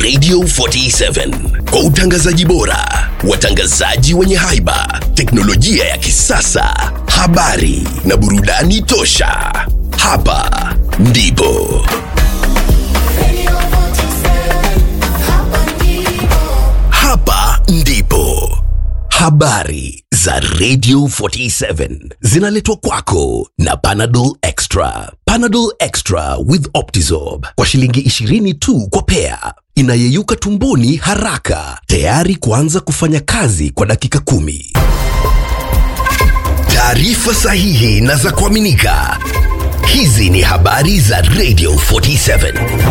Radio 47 kwa utangazaji bora, watangazaji wenye haiba, teknolojia ya kisasa, habari na burudani tosha. Hapa ndipo hapa ndipo habari za Radio 47 zinaletwa kwako na Panadol Extra. Panadol Extra with Optizorb kwa shilingi 20 tu kwa pea, inayeyuka tumboni haraka, tayari kuanza kufanya kazi kwa dakika kumi. Taarifa sahihi na za kuaminika. Hizi ni habari za Radio 47.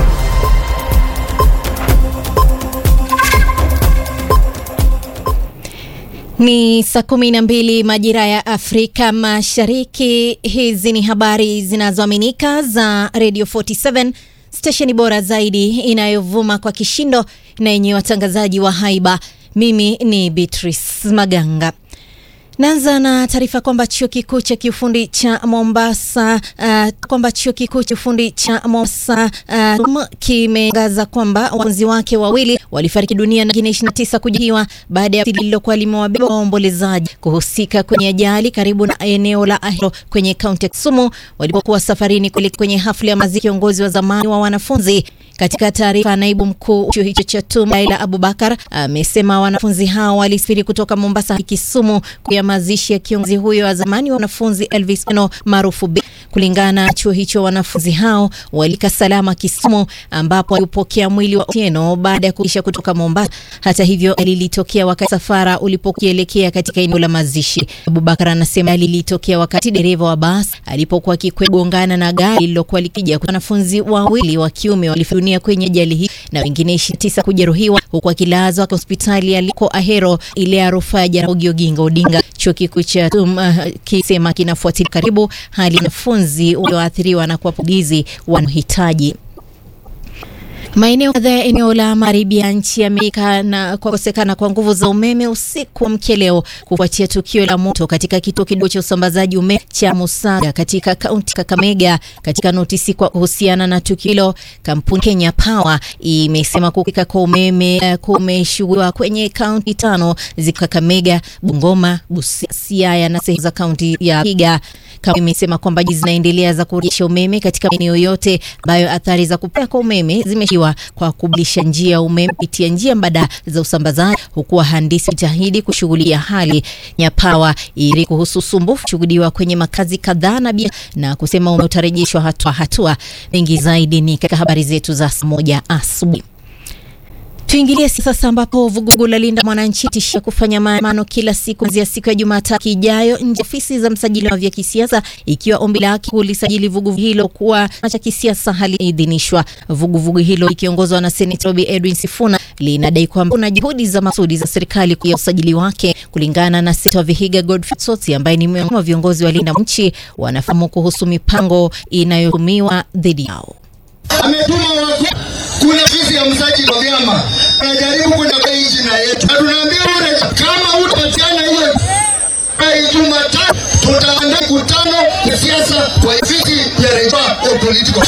Ni saa kumi na mbili majira ya Afrika Mashariki. Hizi ni habari zinazoaminika za Radio 47, stesheni bora zaidi inayovuma kwa kishindo na yenye watangazaji wa haiba. Mimi ni Beatrice Maganga. Naanza na taarifa kwamba chuo kikuu cha kiufundi cha Mombasa uh, kwamba chuo kikuu cha ufundi cha Mombasa uh, kimetangaza kwamba wanafunzi wake wawili walifariki dunia na wengine 29 kujeruhiwa baada ya lililokuwa limewabeba waombolezaji kuhusika kwenye ajali karibu na eneo la Ahero kwenye kaunti ya Kisumu walipokuwa safarini kuelekea kwenye hafla ya mazishi kiongozi wa zamani wa wanafunzi. Katika taarifa, naibu mkuu chuo hicho cha TUM Laila Abubakar amesema wanafunzi hao walisafiri kutoka Mombasa hadi Kisumu kwa mazishi ya kiongozi huyo wa zamani wa wanafunzi Elvis Eno maarufu B. Kulingana na chuo hicho, wanafunzi hao walika salama Kisumu, ambapo walipokea mwili wa Otieno baada ya kuisha kutoka Mombasa. Hata hivyo, lilitokea wakati safara ulipokielekea katika eneo la mazishi. Abubakar anasema lilitokea wakati dereva wa basi alipokuwa akigongana na gari lililokuwa likija. Wanafunzi wawili wa kiume walifariki dunia kwenye ajali hii na wengine 29 kujeruhiwa, huku akilazwa hospitali aliko Ahero ile ya rufaa ya Jaramogi Oginga Odinga. Chuo kikuu cha TUM uh, kisema kinafuatilia karibu hali ya wanafunzi walioathiriwa na kuwapugizi wanaohitaji Maeneo kadhaa ya eneo la magharibi ya nchi yameika na kukosekana kwa nguvu za umeme usiku wa mkeleo kufuatia tukio la moto katika kituo kidogo cha usambazaji umeme cha Musaga katika kaunti Kakamega. Katika notisi kwa kuhusiana na tukio hilo, kampuni Kenya Power imesema kukika kwa umeme uh, kumeshuhudiwa kwenye kaunti tano ziko Kakamega, Bungoma, Busia, Siaya na sehemu za kaunti ya Vihiga. Kampuni imesema kwamba zinaendelea za kurejesha umeme katika maeneo yote ambayo athari za kupotea kwa umeme zimeshiwa kwa kubadilisha njia ya umeme kupitia njia mbadala za usambazaji, huku wahandisi jitahidi kushughulikia hali ya pawa ili kuhusu usumbufu shuhudiwa kwenye makazi kadhaa na bia na kusema umeme utarejeshwa hatua hatua. Mengi zaidi ni katika habari zetu za saa moja asubuhi. Tuingilie sasa ambapo vuguvugu la Linda Mwananchi tishia kufanya maandamano kila siku kuanzia siku ya Jumatatu ijayo nje ofisi za msajili wa vya kisiasa ikiwa ombi lake kulisajili vuguvugu hilo kuwa cha kisiasa haliidhinishwa. Vuguvugu hilo likiongozwa na Seneta Robi Edwin Sifuna linadai kwamba kuna juhudi za maksudi za serikali kwa usajili wake. Kulingana na Seneta wa Vihiga Godfrey Tsotsi ambaye ni miongoni mwa viongozi wa Linda Mwananchi, wanafahamu kuhusu mipango inayotumiwa dhidi yao. Ametuma watu kuna ofisi ya msajili wa vyama anajaribu kwenda kwa jina yetu, na tunaambia ule kama utapatiana hiyo Jumatatu tutaandaa mkutano ya siasa kwa ofisi ya Rejea ya political.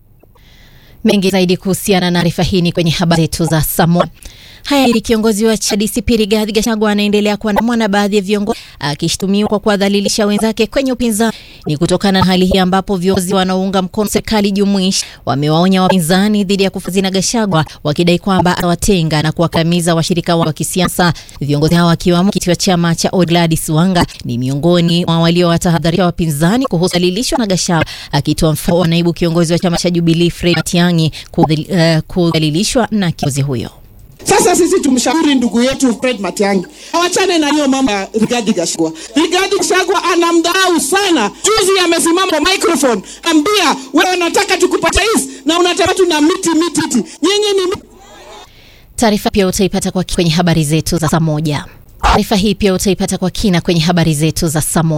Mengi zaidi kuhusiana na taarifa hii ni kwenye habari zetu za Samoa. Haya, ili kiongozi wa CHADCP Rigathi Gachagua anaendelea kuandamwa na baadhi ya viongozi akishutumiwa kwa kuwadhalilisha wenzake kwenye upinzani. Ni kutokana na hali hii ambapo viongozi wanaounga mkono serikali jumuishi wamewaonya wapinzani dhidi ya kufazina Gachagua, wakidai kwamba atawatenga na kuwakandamiza washirika wa kisiasa. Viongozi hao akiwamo mwenyekiti wa chama cha ODM Gladys Wanga ni miongoni mwa waliowatahadharisha wapinzani kuhusu kudhalilishwa na Gachagua, akitoa mfano wa naibu kiongozi wa chama cha Jubilee Fred Matiang'i kudhalilishwa na kiongozi huyo. Sasa sisi tumshauri ndugu yetu Fred Matiang'i awachane na hiyo mambo ya Rigathi Gachagua. Rigathi Gachagua anamdharau sana. Juzi amesimama kwa microphone ambia wewe unataka tukupata hisi na unataka tuna miti miti miti. Nyinyi ni Taarifa pia utaipata kwa kwenye habari zetu za saa moja. Taarifa hii pia utaipata kwa kina kwenye habari zetu za saa moja.